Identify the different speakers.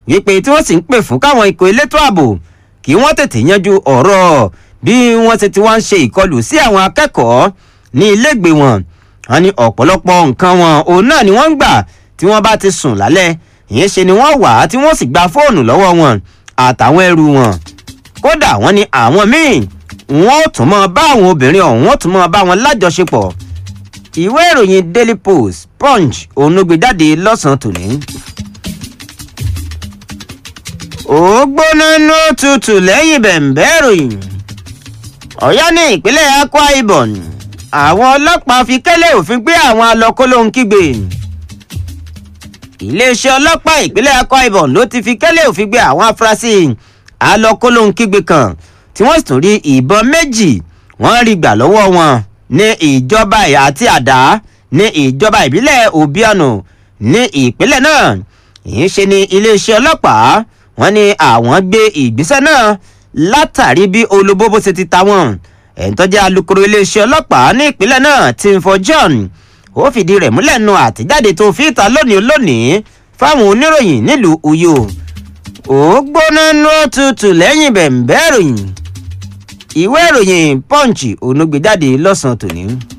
Speaker 1: wípé tí wọ́n sì ń pè fún káwọn ikọ̀ elétò ààbò kí wọ́n tètè yanjú ọ̀rọ̀ bí wọ́n ṣe ti wá ń ṣe ìkọlù sí àwọn akẹ́kọ̀ọ́ ní ilégbè wọn wọn ní ọ̀pọ̀lọpọ̀ nǹkan wọn òun náà ni wọ́n ń gbà tí wọ́n bá ti sùn lálẹ́ ìyẹn ṣe ni wọ́n wà á tí wọ́n sì gba fóònù lọ́wọ́ wọn àtàwọn ẹrù wọn kódà wọ́n ní àwọn míì wọ́n ó tún mọ́ bá àwọn obìnrin ọ̀hún wọ́n tún mọ́ bá wọn lájọṣepọ̀ ìwé ìròyìn daily post punch òun ló gbé jáde lọ́sàn-án tòní. ó gbóná ní òtútù lẹ́yìn bẹ̀m̀bẹ́ ìròyìn ọ̀yọ́ ní ìpínlẹ̀ akwa ibom àwọn ọlọ́pàá fi kẹ́lẹ́ òfin gbé àwọn alọ́kólóhùn kígbe iléeṣẹ́ ọlọ́pàá ìpínlẹ̀ akwa ibom ló ti fi kẹ́lẹ́ òfin gbé àwọn afurasí alọ́kólóhùn kígbe kan tí wọ́n sì tún rí ìbọn méjì wọ́n rí gbà lọ́wọ́ wọn ní ìjọba àti àdá ní ìjọba ìbílẹ̀ obiano ní ìpínlẹ̀ náà ìyẹn ṣe ni iléeṣẹ́ ọlọ́pàá wọ́n ní àwọn gbé ìgbésẹ̀ náà látàrí bí olóbóbó ṣe ti ta wọn ẹ̀ńtọ́jà alukoro iléeṣẹ́ ọlọ́pàá ní ìpínlẹ̀ náà timfo john ó fìdí rẹ̀ múlẹ̀ nu àtijáde tó fi ta lónìí lónìí fáwọn oníròyìn nílùú uyo ó gbóná nú òtútù lẹ́yìn bẹ̀m̀bẹ́ ìròyìn ìwé ìròyìn punch onúgbèjáde lọ́sàn-án tòní.